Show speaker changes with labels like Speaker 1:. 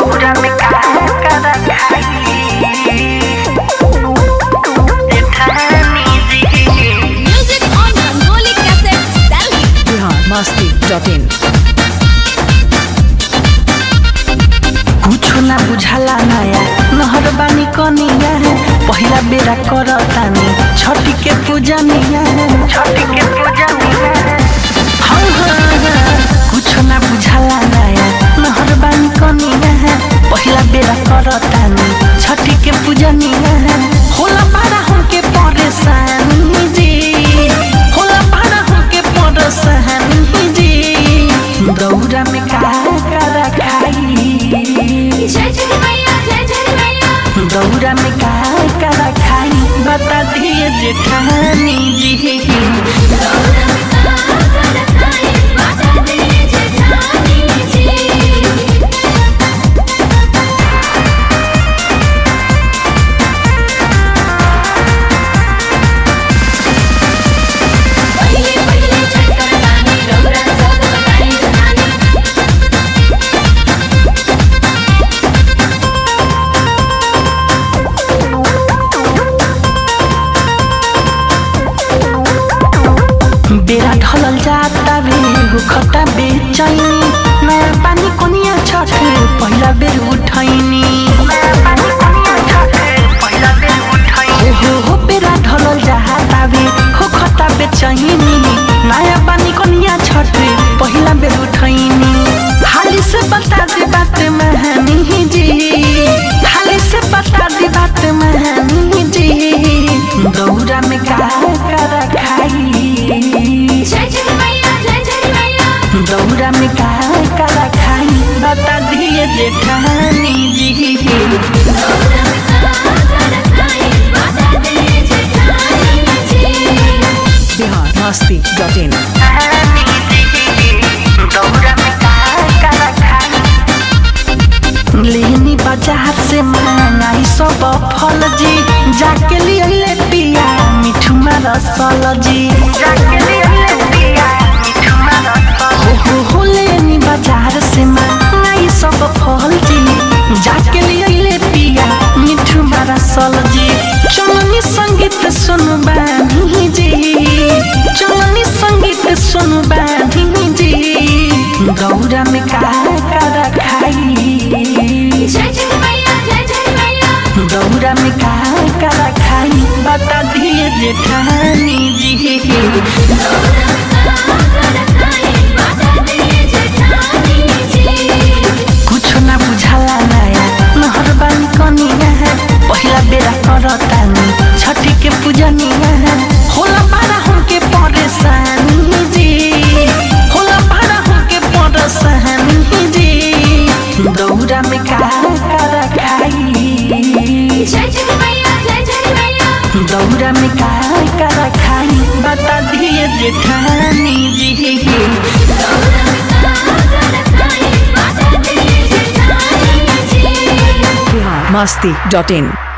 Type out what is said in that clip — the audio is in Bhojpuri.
Speaker 1: दौरा में का करा खाई जेठानी जी
Speaker 2: Music on Rangoli Cassettes, Delhi.
Speaker 3: Bihar Masti dot in
Speaker 1: कुछो ना बुझाला नया नहर बानी कनिया पहिला बेरा करतानी छठी के पूजनिया छठी के पूजनिया हाँ हाँ हाँ कुछो ना बुझाला नया नहर बानी कनिया पहिला बेरा करतानी छठी के पूजनिया होला पारा हमके परेशानी जी होला पारा हमके परेशानी जी दौरा में का करा खाई
Speaker 2: जय जय मैया जय जय मैया
Speaker 1: दौरा में का करा खाई बता दिए जेठानी जी
Speaker 2: बता दे जेठानी जी पहिले पहिले चक्कर रानी रौरा सब बताई जहानी
Speaker 1: बेरा ढलल जाता रे खट्टा बेचैनी नया पानी कोनिया छठ पहिला बेर उठैनी हो हो हो बेरा ढलल जाता रे हो खट्टा बेचैनी नया पानी कोनिया छठ पहिला बेर उठैनी हाली से बता दे बात महानी जी हाली से बता दे बात महानी जी दौरा में का करा खाई
Speaker 2: जय जय मैया जय जय मैया
Speaker 1: दौरा में का करा खाई बता दिए जेठानी जी
Speaker 2: बता दे जेठानी जी
Speaker 3: बिहार मस्ती डॉट इन
Speaker 1: लेनी बाजार से मंगाई सब फल जी जाके लिए ले पिया मिठू रसल जी जाके लिए ले पिया मिठू हो हो हो लेनी बाजार से मंगाई सब फल जी जाके लिए ले पिया मिठू रसल जी चलनी संगीत सुनु बानी जी चलनी संगीत सुनु बानी जी गौरा में का करा खाई
Speaker 2: जय जय मैया जय जय मैया
Speaker 1: दौरा में का करा खाई बता दिए जेठानी जी
Speaker 2: बता दे जेठानी जी
Speaker 1: कुछ ना बुझाला नया नहर बानी कनिया पहिला बेरा करतानी छठी के पूजनिया होला पारा हमके परेशानी जी होला पारा हमके परेशानी जी दौरा में का करा खाई
Speaker 2: जय जय मैया जय जय मैया
Speaker 1: दौरा में का करा खाई बता दिए जेठानी जी
Speaker 2: बता दे जेठानी जी
Speaker 3: बिहार मस्ती डॉट इन